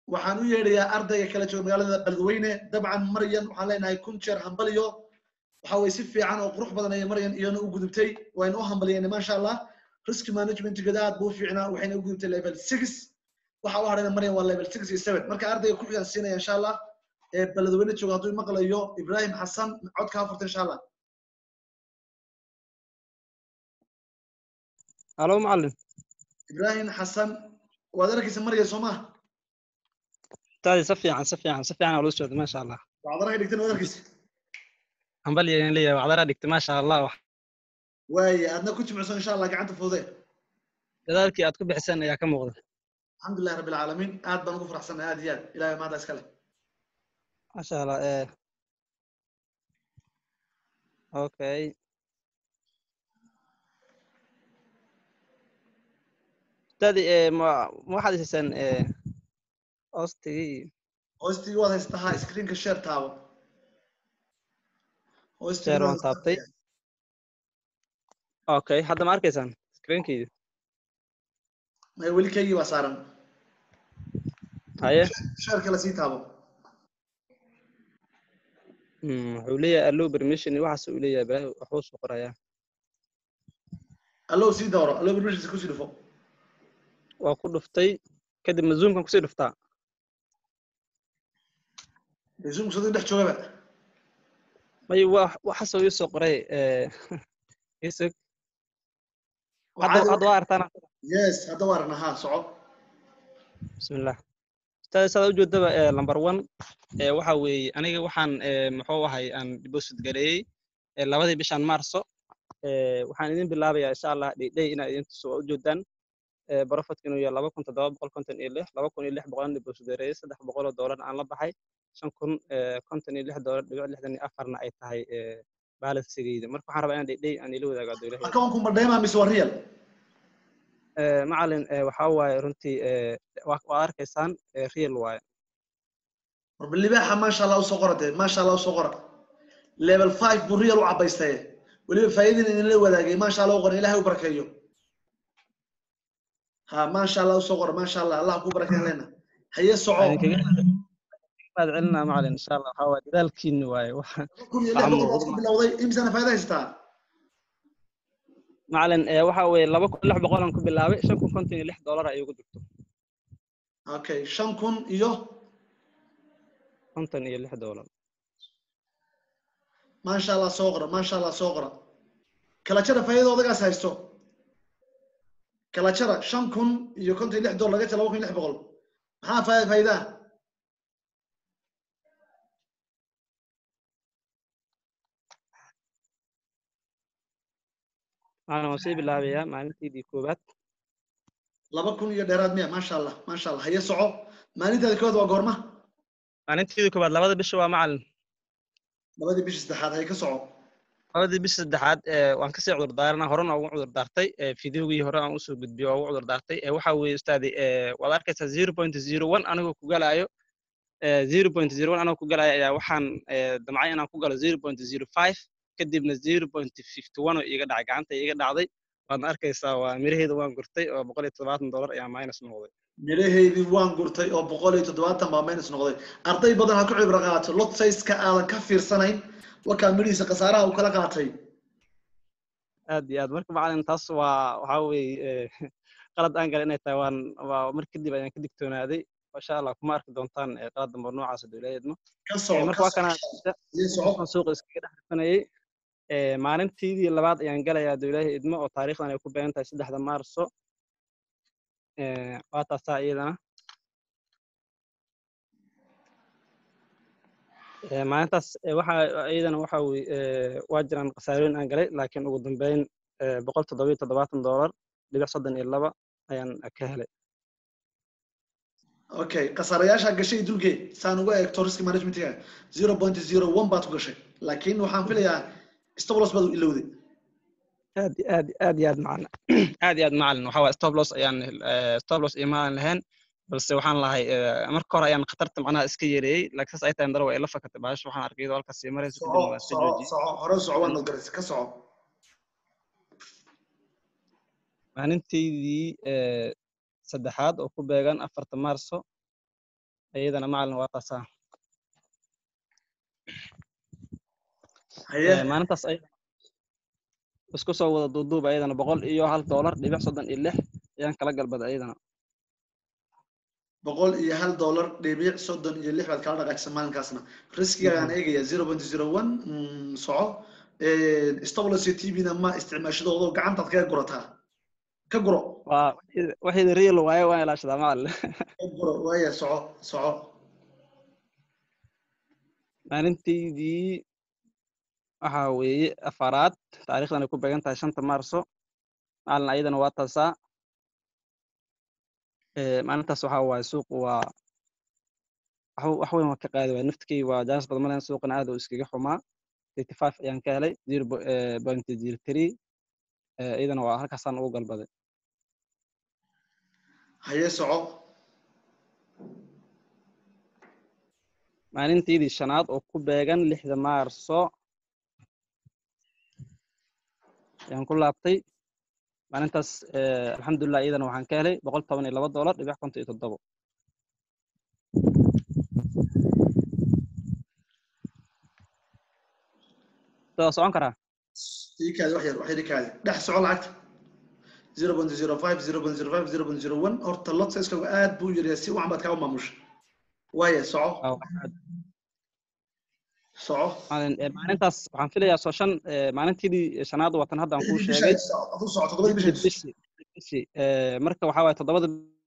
waxaan u yeedhayaa ardayga kala jooga magaalada beledweyne dabcan maryan waxaan leenahay kun jeer hambaliyo waxa weye si fiican oo qurux badan ayay maryan iyana u gudubtay wayna u hambaliyeen maasha allah risk managementgeeda aad buu u fiicnaa waxayna u gudubtay level six waxa u hadhayna maryan waa level six iyo seven marka ardayga ku xigaan siinaya insha allah ee beledweyne jooga hadduu maqlayo ibrahim xasan codka afurta insha allah halo macalin ibrahim xasan waad arkaysa marya soo maha taadi si fiican si fiican si fiican ula socda maasha allah wacdaraha dhigtan waad arkaysa hambali ayaan leeyahay wacdara dhigta maasha allah wax waaye aadna ku jimicsan insha allah gacanta fududee dadaalkii aad ku bixiseen ayaa ka muuqda alxamdulilah rabbi alcaalamiin aad baan ugu faraxsanay aad iyo aad ilahay maanta iskale maasha allah eh okay ustaadi eh ma ma waxaad haysaan eh hoostigii hoostigii waad haystahaa screenka share taabo Hoostigii share waad waan taabtay okay hadda ma arkaysaan screenkeedi may weli kaygii baa saaran haye share kale sii taabo Hmm, wuxuu leeyahay allow permission iyo waxaas uu leeyahay balaahi waxbuu soo qorayaa allow sii dawro allow permissions kusii dhufo waa ku dhuftay kadibna zoomkan kusii dhuftaa dee zoomku sadii dhex joogaba may wa waxaasoo ii soo qoray eh, isag hadda Waxaad- hadda waa artaan yes hadda waa aragna ha soco bismillah ustaad saad ujeedaba eh, number one eh, waxa weeye aniga waxaan eh, muxuu ahay aan deposit gareeyey eh, labadii bishan maarso eh, waxaan idin bilaabayaa insha allah dhidhay inaad idin tuso waa ujeedaan eh, profitku inuu yahay laba kun toddoba boqol konton iyo lix laba kun iyo lix boqolan deposit gareeyey saddex boqol oo doolar aan la baxay shan kun eh, konton iyo lix doolar dhibic lixdan iyo afarna ay tahay eh, balansigeyda marka waxaan rabaa inaan dhidhay aan ila wadaago adduulahi accountku ma dheema mise waa real Eh, macalin eh, waxaa waaye runtii eh, waa waa arkaysaan eh, real waaye warba libaaxa maasha allah usoo qora dee maasha allah usoo qora level five buu real u cabaystaye weliba faa'iidin idinla wadaagay maasha allah u qora ilahay u barakeeyo ha maasha allah usoo qora maasha allah allah ku barakeyn leena haye soco Waxaan kaga mahad celinaa macalin insha allah waxaa waaye dadaalkiini waaye waxa kun iyo lix boqol baad ku bilowday imisana faa'iida haysataa macalin eh, waxa weeye laba kun lix boqolan ku bilaabay shan kun konton iyo lix doolar ay ugu jirto okay shan kun iyo konton iyo lix doolar maasha allah soo qora maasha allah soo qora kala jara faa'iida odagaas haysto kala jara shan kun iyo konton iyo lix dolar laga jara laba kun iyo lix boqol maxaa faa'iida faa'iidaa macalin waan sii bilaabayaa maalintiidii koowaad laba kun iyo dheeraad miya maasha allah maasha allah haye soco maalintaada koowaad waa goorma maalintiidii koowaad labada bisha waa macalin labadii bishii saddexaad haye ka soco labadii bisha saddexaad eh, waan kasii cudur daarana horena ugu cudur daartay eh, fideogii hore aan usoo gudbiyo waa ugu cudur daartay eh, waxa weeye ustaadi eh, waad arkaysaa zero point zero one anigoo ku galaayo eh, zero point zero one anigoo ku galaayo ayaa waxaan eh, damcay inaan ku galo zero point zero five kadibna zero point fifty one oo iiga dhacay gacanta iiga dhacday waadna arkaysaa waa miraheeda waan gurtay oo boqol iyo toddobaatan dollar ayaa minus noqday midhaheydii waan gurtay oo boqol iyo toddobaatan baa minus noqday arday badan ha ku cibro qaato lot size-ka aadan ka fiirsanayn wakaa midhihiisa khasaaraha uu kala qaatay aad iyo aad marka macalin taas waa waxaa weeye eh, qalad aan galay inay tahay waan waa mar kadib ayaan ka digtoonaaday insha allah kuma arki doontaan eh, qalad dambe oo noocaas oo dowladeed ma ka Eh, soco marka ka waa kana soco haye soco waxaan suuqa iskaga dhex rifanayay Eh, maalintiidii labaad ayaan galayaa dowlaha idmo oo taariikhdan ay ku beegan tahay saddexda maarso Eh, waa taasaa iyadana Eh, maalintaas eh, waxa iyadana waxa weye eh, waa jiraan khasaarooyin aan galay laakiin ugu dambeyn eh, boqol toddoba iyo toddobaatan doolar dhibic soddon iyo laba ayaan ka helay okay khasaarayaasha gashay dulgeed saan uga eegto risk managementga zero point zero one baad ku gashay laakiin waxaan filayaa stoplos baad u ilowday aad iyo aad aad iyo aad macalin aad iyo aad macalin waxa waye stop loss ayaan eh, stop loss imaan lahayn balse waxaan lahay eh, marka hore ayaan khatarta macnaha iska yareeyey laakiin saas ay tahay dara waa ila fakatay baash waxaan arkay iyadoo halkaas sii marayso kadibna soco waa iska soco joojiyey soco hore soco waad nodgaraysa ka soco maalintaydii eh, saddexaad oo ku beegan afarta maarso iyadana macalin waa tasaa haye maalintaas ay isku soo wada duuduuba ayadana boqol iyo hal doolar dhibic soddon iyo lix ayaan kala galbaday ayadana boqol iyo hal dollar dhibic soddon iyo lix baad kala dhaqaajisa maalinkaasna riskigaan eegaya zero point zero one soco stoblos iyo tvna ma isticmaashadoodo gacantaad kaga gurataa ka guro waa waxayda real waaye waan ilaashadaa macalin ka guro waaya soco soco maalintaydii waxa weeye afaraad taariikhdan ay ku beegan tahay shanta maarso maalin ayadana waa taasaa maalintaas waxa waaye suuqu waa wax weyn waa ka qaadi waay naftkii waa jaanis badan malayn suuqana aad uu iskaga xumaa eighty five ayaan ka helay zero point zero three iyadana waa halkaasaan ugu galbaday haye soco maalintaydii shanaad oo ku beegan lixda maarso ayaan ku laabtay maalintaas alxamdulilah iyadana waxaan ka helay boqol toban iyo laba dollar dhibic konton iyo toddobo waa socon karaa ikaadi wax yar wax yar ikaadi dhex soco lacagta zero point zero five zero point zero five zero point zero one horta lot sizeskagu aad buu yaryaa si wacan baad kaa u maamusha waaya soco soco maalintaas waxaan filayaa soo shan maalintiidii shanaad watan hadda aan kuu sheegay aduu soco toddobadii bisha bishi marka waxaa waaye toddobada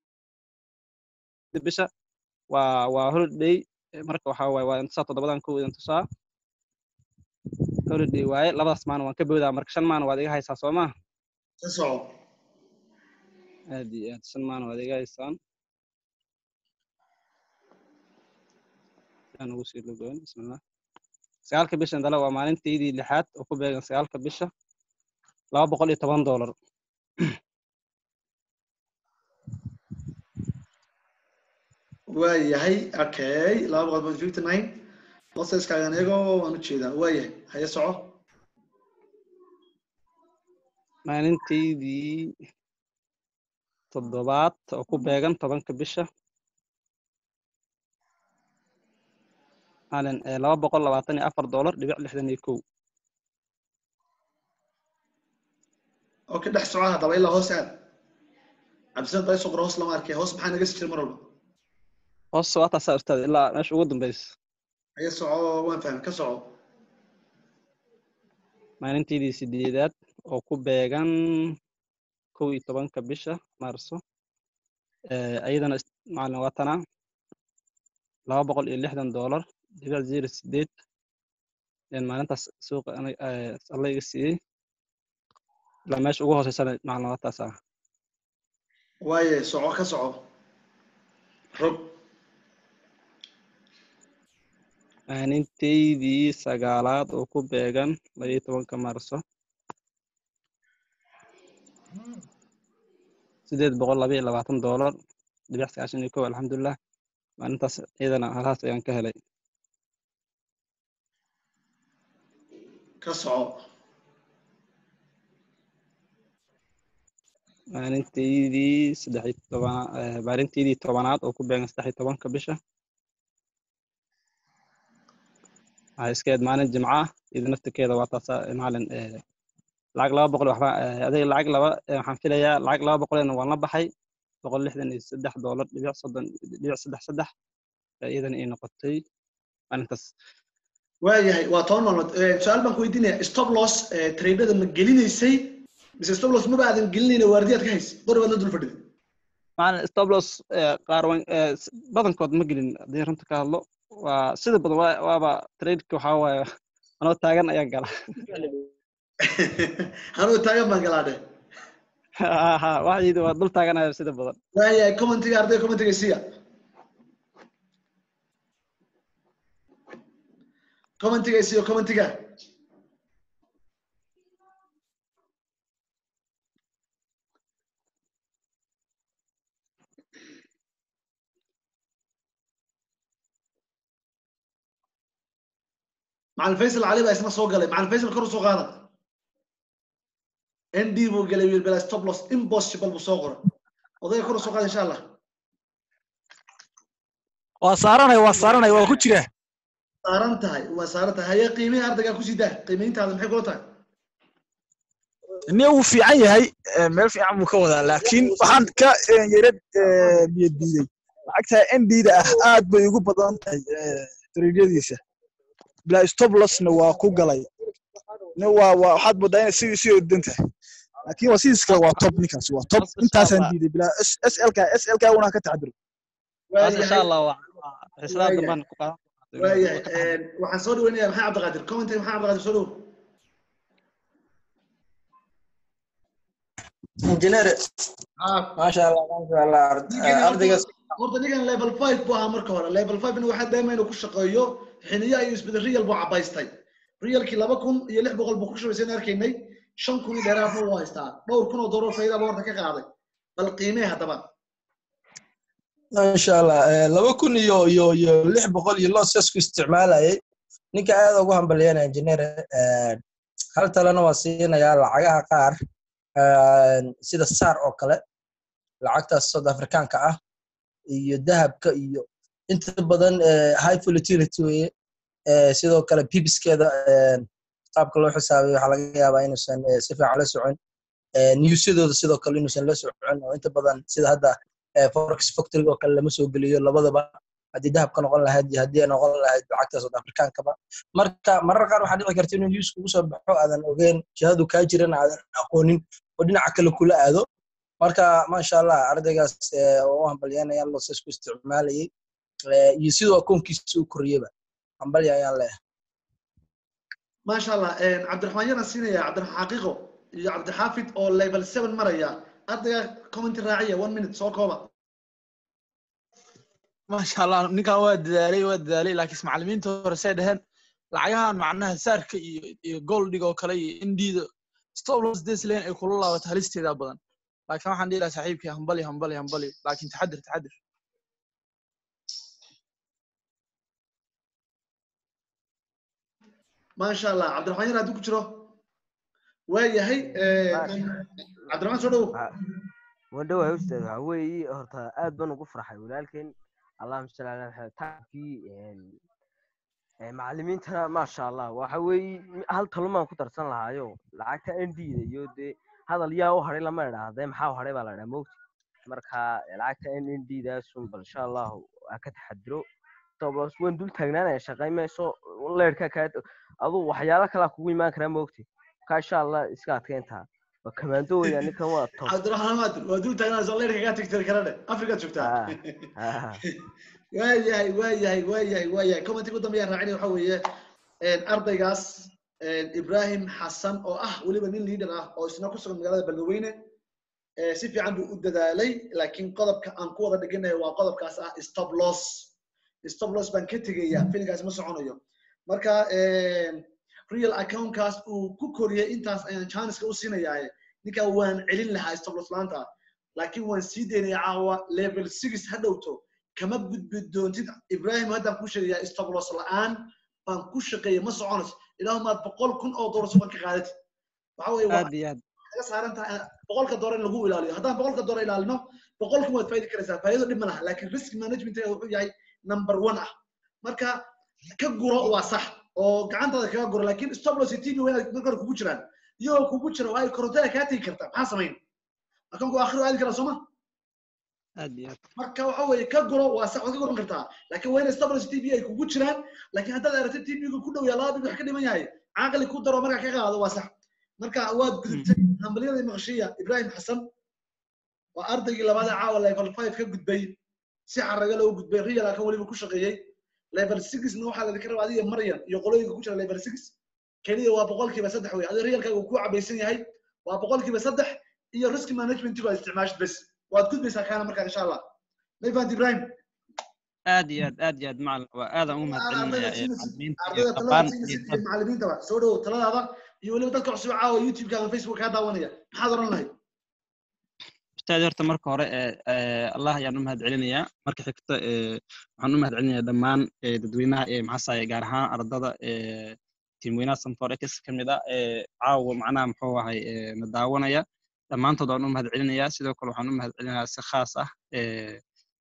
bisha waa waa holiday marka waxaa waaye waa intusaa toddobadan kow idin tusaa holiday waaye labadaas maalin waan ka boodaa marka shan maalin waad iga haysaa soo maa ka soco aad iyo aad shan maalin waad iga haysaan aan ugu sii logoyn bismillah sagaalka bisha dale waa maalintaydii lixaad oo ku beegan sagaalka bisha laba boqol iyo toban dollar waa yahay okay laba boqol point fifty nine loseskaagan eego waan ujeedaa waa yahay haye soco maalintaydii toddobaad oo ku beegan tobanka bisha maalin laba boqol labaatan iyo afar dollar dhibic lixdan iyo kow okay dhex soco haddaba ilaa hoos aad cabdisan dayso qor hoos lama arkay hoos maxaa naga si jira mar walba hoos waa taasaa ustaad ilaa meesha ugu dambeysa haye soco waan fahmay ka soco maalintaydii sideedaad oo ku beegan kow iyo tobanka bisha maarso ayadana maalin waatana laba boqol iyo lixdan dollar dhibic zero sideed maalintaas suuqa alla iga siiyey ilaa meesha ugu hooseysana maalin waataas ah waaye soco ka soco rog maalintaydii sagaalaad oo ku beegan labaiyo tobanka maarso sideed boqol laba iyo labaatan dollar dhibic sagaashan iyo kow alxamdulilah maalintaas iyadana halhaas ayaan ka helay ka soco maalintaydii saddex iyo toban maalintaydii tobanaad oo ku beegan saddex iyo tobanka bisha waxay iska ahayd maalin jimca ah iyada naftirkeeda waa taasa maalin lacag laba boqol waxba adiga lacag laba waxaan filayaa lacag laba boqolena waan la baxay boqol lixdan iyo saddex dollar dhibic soddon dhibic saddex saddex iyadana ii noqotay maalintaas waayahay waa toban maalmood su-aal baan ku weydiinaya stop loss tradada ma gelinaysay mise stop loss maba aadan gelinayna waardiyaad ka haysa qori baad la dul fadhida maalin stop loss qaar badankood ma gelin haddii runta ka hadlo waa sida badan waaba tradeka waxaa waaye anoo taagan ayaan gala anuu taagan baan galaa dheh ha waxaydi waa dul taaganaya sida badan waayahay commentiga arday commentiga siya commentiga siyo commentiga macalin faysal cali baa isna soo galay macalin faysal kor u soo qaada nd buu galay wiil bela stop loss impossible buu soo qoray odayga kor u soo qaada insha allah waa saaranaya waa saaranaya waa ku jira saaran tahay waa saaran tahay haye qiimihii ardaygaa kusii daa qiimayntaada maxay kula tahay nin wuu fiican yahay eh, meel fiican buu ka wadaa laakiin waxaan ka eh, yarad niyad diiday lacagta ndda ah aad bay ugu badan tahay eh, dariiqyadiisa bilaa stoblosna waa ku galay nin waa waa waxaad moodaa inay sidii sii odan tahay laakiin waa sidiis kale waa top ninkaas waa top Masha intaasaan Allah. diiday bilaa slk slk una ka taxadiro taas insha waayahay allah waa xislada Waayahay. dambaan ku qaadan waayahay waxaan soo dhaweynayaa maxay cabdiqaadir commenting maxay cabdiqaadir soo dhow injineer haa maasha allah maasha allah ard- Ninkan ardayga horta- horta ninkan level five buu ahaa marka hore level five ina waxaa daima inuu ku shaqeeyo xiniya iyo isbedel real buu cabaystay realkii laba kun iyo lix boqol buu ku shubaysay in arkaynay shan kun iyo dheeraadna wuu haystaa dhowr kun oo doolar faa'iida buu horta ka qaaday bal qiimee haddaba maasha allah eh, laba kun iyo iyo iyo lix boqol iyo loo sesku isticmaalayay ninka aad ugu hambalyanaya injineer eh, hal talena waa siinayaa lacagaha qaar eh, sida saar oo kale lacagtaas south africaanka ah iyo dahabka iyo inta badan eh, high volatility weye eh, sidoo kale pibiskeeda eh, qaabka loo xisaabiyo waxaa laga yaabaa inuusan eh, si fiican la socon eh, newsyadooda sidoo kale inuusan la socon oo inta badan sida hadda eh, forex factory oo kale lama soo geliyo labadaba haddii dahabka noqon lahayd iyo haddii ay noqon lahayd lacagta south africaankaba marka marar qaar waxaa dhici karta inuu news kugu soo baxo aadan ogeyn jihadu kaa jirana aadan aqoonin oo dhinaca kale kula aado marka maasha allah ardaygaas eh, oo u hambalyanayaan loses ku isticmaalayay eh, iyo sidoo akoonkiisa u koriyeba hambalya ayaan leeyahay maasha allah cabdiraxmaan yana siinaya cabdiraxmaan xaqiiqo iyo cabdixaafid oo level seven maraya ardayga commenti raaciya one minute soo kooba maasha allah ninkan waa dadaalay waa dadaalay laakiin macallimiinta hore say dhaheen lacagahan macnaha saarka iyo iyo goldiga oo kale iyo indiida stoplos deslan ay kula laabato halisteeda badan laakiin waxaan dhihi lahaa saaxiibkii hambali hambali hambali laakiin taxadir taxadir maasha allah cabdiraxmaan yana hadduu ku jiro waayahay cabdiraxmaan soo dhowo wadhowahay ustaad waxa weeye horta aad baan ugu farxay walaalkeen allahuma salli ala maxamed tacabkii macallimiintana maasha allah waxa weeye hal talumaan ku darsan lahaayo lacagta ndda iyo dee hadal yaa u hadhay lama idhaahdee maxaa u hadhay baa la idhaha mogti marka lacagta nddasun bal insha allahu ha ka taxadiro tobos waan dul taagnaanaya shaqay mayso leerka kaa aduu waxyaalo kalaa kugu imaan karaa mogti marka insha allah iska adkeyntaa waa kamaando weya ninkan waa top cabdiraxmaan maadir waa dul taagnaa leerka kaa tigtiri kara dhe afrikaad joogtaa waayahay waayahay waayahay waayahay commenti ugu dambeeyaan raacinaya waxa weeye ardaygaas ibrahim xasan oo ah weliba nin leader ah oo isna ku sugan magaalada beledweyne si fiican buu u dadaalay laakiin qodobka aan ku wada dhiganayo waa qodobkaas ah stop loss stop loss baan ka tegaya filinkaas ma soconayo marka real accountkaas uu ku koriyay intaas ayaan chanceska u siinayaa ninkaa waan celin lahaa stop loss laanta laakiin waan sii daynaya caawa level six ha dhowto kama gudbi doontid ibrahim haddaan ku sheegayaa stop loss la'aan baan ku shaqeeyay ma soconayso ilaahumaad boqol kun oo doolar suban ka qaadatid waxa weeye waa aad iyo aad kaga saaran tahay boqolka doolar in lagu ilaaliyo haddaan boqolka doolar ilaalino boqol kun waad faidi karaysaa faa'iido dhib ma laha laakiin risk management wuxuu yahay number one ah marka ka guro waa sax oo gacantaada kaga guro laakiin stop loss iyo tv waa inaad marka hore kugu jiraan iyagoo kugu jira waa ay korontada kaa tegi kartaa maxaa samayn akoonku aakhiro aadi karaa sooma aad iyo aad marka waxa weeye ka guro waa sax waad ka guran kartaa laakiin waa in stop loss tv ay kugu jiraan laakiin haddaad aragtid tv-ga ku dhow yaa laba bil wax ka dhiman yahay caaqli ku daro markaa ka qaado waa sax marka waad gudubtay hambalyada maqshiya ibrahim xasan waa ardaygii labaad ee caawa level five ka gudbay si xaraga loo gudbay real akan weliba ku shaqeeyey level sixna waxaa ladinka rabaa adiga maryan iyo qolooyinka ku jira level six keliya waa boqolkiiba saddex wey adiga realkaaga uu ku cabaysan yahay waa boqolkiiba saddex iyo risk managementigu aad isticmaashid bes waad gudbaysaa kaana markaa insha allah mayfant ibrahim aad iyo aad aad iyo aad macalin waa aadaan ugu mahadcelinayaa ee macallimiinta iyo ardayda dhammaan talada siinaysid iyo macallimiintaba soo dhowo taladaada iyo weliba dadka cusub caawa youtube-ka ama facebook kaa daawanaya maxaad oran lahayd ustaad horta marka hore ee allah ayaan u mahadcelinayaa marka xigta ee waxaan u mahadcelinayaa dhammaan ee dadweynaha ee maxaasaye gaar ahaan ardada ee tiimweynaha sanforex ka mid ah ee caawa macnaha muxuu ahay ee na daawanaya dhammaantood waan u mahadcelinayaa sidoo kale waxaan u mahadcelinayaa si khaas ah ee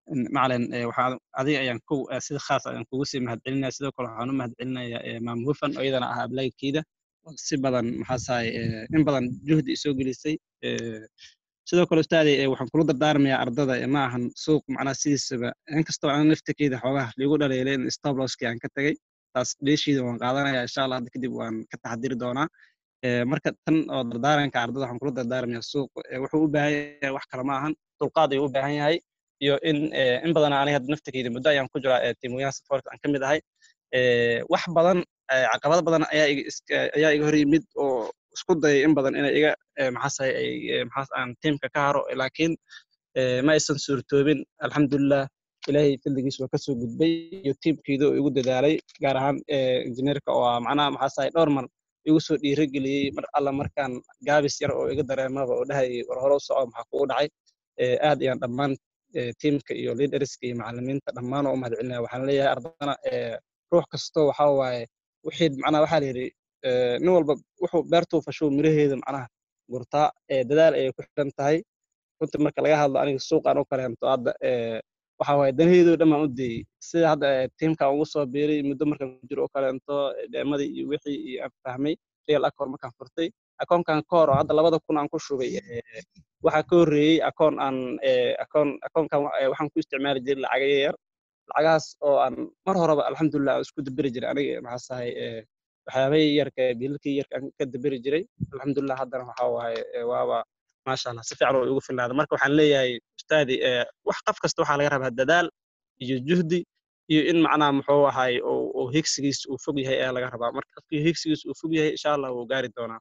macalin eh, waxaa adiga ayaan ku eh, sida khaas ayaan kugu sii mahadcelinaya sidoo kale waxaan u mahadcelinayaa eh, maam hufan oo iyadana ah ablaygkeeda oo si badan maxaasahay in badan juhdi isoo gelisay eh, sidoo kale ustaadi eh, waxaan kula dardaarmayaa ardada eh, ma ahan suuq macnaha sidiisaba inkastoo aan naftakeeda xoogaha liigu dhaleelay in stoploski aan ka tagay taas dheeshiida waan qaadanaya insha allah hadda kadib waan ka taxadiri doonaa Eh, marka tan oo dardaaranka ardada waxaan kula dardaarmayaa suuq eh, wuxuu u baahan yahay wax kale ma ahan dulqaad ayuu u baahan yahay iyo in eh, in badan aniga hadda naftakeyda muddo ayaan ku jiraa eh, tiimoyaha support aan ka mid ahay Eh, wax badan eh, caqabado badan ayaa iga iska- ayaa iga hor yimid oo isku dayay in badan inay iga eh, maxaasahay ay eh, maxaas aan tiimka ka haro laakiin eh, ma aysan suurtoobin alxamdulilah ilaahay fadligiis waa kasoo gudbay iyo tiimkeeda oo igu dadaalay gaar ahaan eh, injineerka oo ah macnaha maxaasahay dhowr mar igu soo dhiirigeliyey mar alla markaan gaabis yar oo iga dareemaba oo dhahayay war hore u soco maxaa kugu dhacay Eh, aad ayaan dhammaan eh, tiimka iyo leaderska iyo macallimiinta dhammaan oo u mahadcelinaya waxaan leeyahay ardana eh, ruux kasto waxa waaye wixii macnaha waxaa la yidhi eh, nin walba wuxuu beertuu fashow miraheeda macnaha gurtaa eh, dadaal ayay ku xidhan tahay runtii marka laga hadlo aniga suuqaan u kaleento hadda eh, waxa waaye danaheedoo dhan baan u dayey sida hadda eh, tiimkaan ugu soo biiray muddo markaan ku jiro oo kaleento eh, dheemadii iyo wixii iyo aan fahmay real account markaan furtay akoonkan ka hor oo hadda labada kun aan ku shubay eh, waxaa ka horreeyey akoon aan eh, akoon akoonkan wa- eh, waxaan ku isticmaali jiray lacaga yar lacagahaas oo aan mar horeba alxamdulilah aan isku daberi jiray aniga maxaasahay eh, waxyaabahii yarka bilalkii yarka aan ka daberi jiray alxamdulilah haddana waxa waaye eh, waaba maasha allah si fiican oo igu filnaada marka waxaan leeyahay ustaadi eh, wax qof kasta waxaa laga rabaa dadaal iyo juhdi iyo in macnaha muxuu ahay oo oo higsigiis uu fog yahay ayaa laga rabaa marka qofkii higsigiis uu fog yahay insha allah wuu gaari doonaa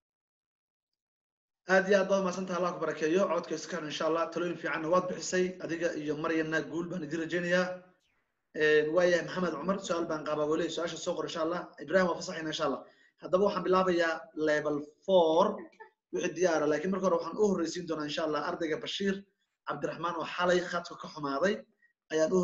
aad iyo aad baad mahadsantaha allah ku barakeeyo codka iskahan insha allah talooyin fiicanna waad bixisay adiga iyo maryanna guul baan idin rajaynayaa waayahay maxamed cumar su-aal baan qabaa weli su-aasha soo qor insha allah ibrahim waa fasaxayna insha allah haddaba waxaan bilaabayaa level four wixii diyaara laakiin marka hore waxaan u horreysiin doonaa insha allah ardayga bashiir cabdiraxmaan oo xalay khadka ka xumaaday ayaan u